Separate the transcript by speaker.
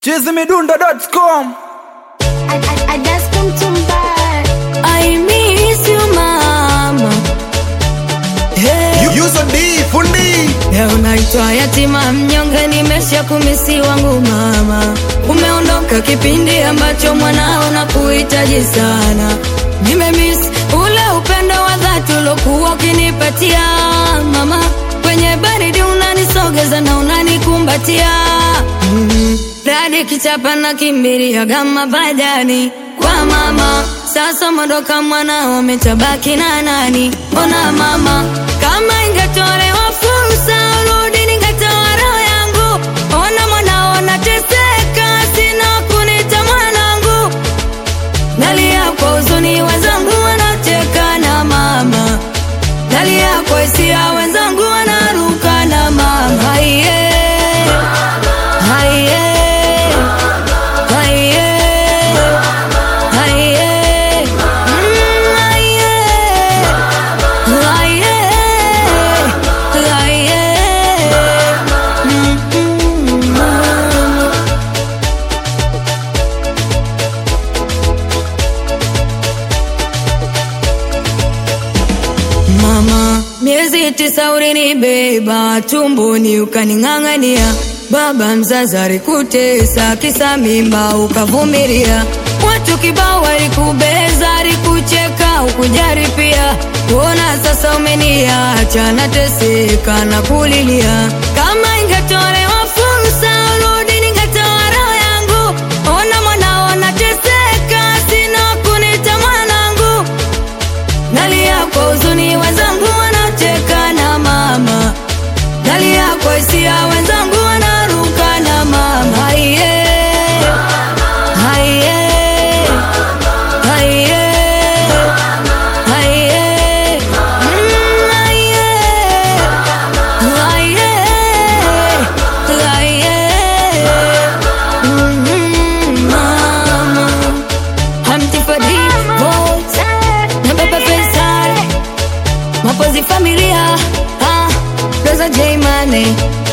Speaker 1: chizimidundo.com
Speaker 2: I, I, I just come to buy.
Speaker 3: I miss you mama. Hey,
Speaker 1: Yuzo D fundi
Speaker 3: leo naitwa yatima mnyonge, nimesha kumisi wangu mama. Umeondoka kipindi ambacho mwanao na kuhitaji sana. Nimemiss ule upendo wa dhati ulokuwa ukinipatia mama. Kwenye baridi unanisogeza na unanikumbatia mm. Radi kichapa na kimbiria gama badani kwa mama. Sasa mondoka mwanao umetabaki na nani? Ona mama, kama ingetolewa fursa urudi, ningetoa roho yangu. Ona mwanao nateseka, sina kunita mwanangu. Nalia kwa huzuni, wenzangu wanacheka na mama. Nalia kwa hisia, wenzangu wanaruka na mama. Haiye, haiye, haiye, haiye, mm, haiye, haiye, haiye, mm, mm, mama. Mama, miezi tisa ulinibeba tumboni ukaning'ang'ania, baba mzazi alikutesa kisa mimba ukavumilia, watu kibao walikubeza, alikucheka ukujari pia. Ona sasa umeniacha nateseka na kulilia, kama ingetolewa fursa urudi, ningetoa roho yangu. Ona mwanao nateseka, sina kunita mwanangu Nalia kwa huzuni, wenzangu wanacheka na mama. Nalia kwa hisia, wenzangu wanaruka na mama. Haiye, haiye, haiye, haiye, mm, haiye, haiye, haiye, mm, mama. Hamti Fadi Voice na Baba Faisal Mapozi familia ah, Rosa J Mane